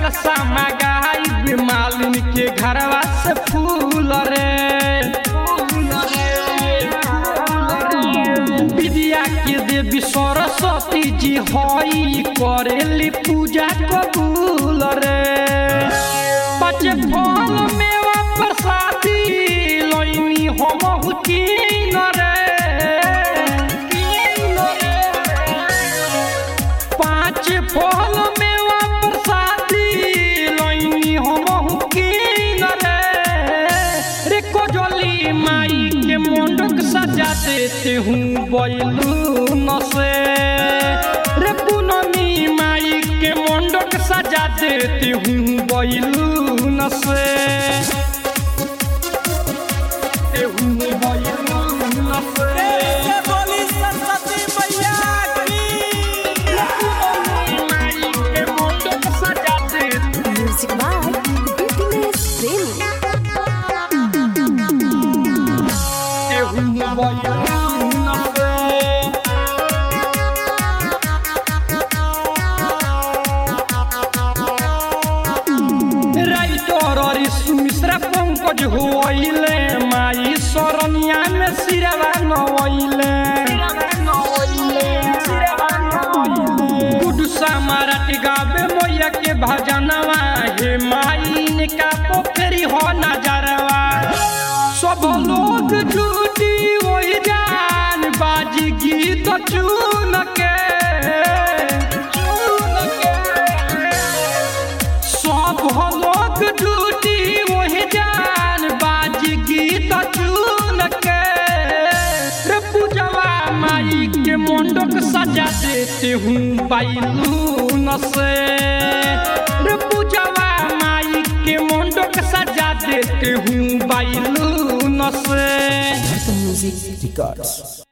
कलसा मगाई मालिन के घरवा से फूल रे विद्या के देवी सरस्वती जी हई करेली पूजा कबूल रे बचे फल मेवा प्रसादी लइनी हम हुकीन रे पाँच फल मेवा प्रसादी लइनी हम हुकीन रे रे कोजली माई के मंडक सजा देते हूँ बैलून से रे पूनमी माई के मंडक सजा देते हूँ बैलून से देते हूँ बैलून से ये बोली सरस्वती मैया की पूनमी माई के मंडक सजा देते Music by Happiness Premi. हूँ बैलून से राइटर ऋषि मिश्रा पंकज होइले माई शरणिया में सिरवा नवइले गुडसा मराठी गावे मैया के भजनवा हे माई इनका पोखरी हो नजरवा सब लोग जुटी वही जान बाजी गीत चुन के चुन के सब लोग जुटी वही जान बाज गीत चुन के रे पूजवा माई के मंडक सजा देते हूँ बैलून से रे पूजवा माई के मंडक सजा देते हूँ बैलून से Music Records.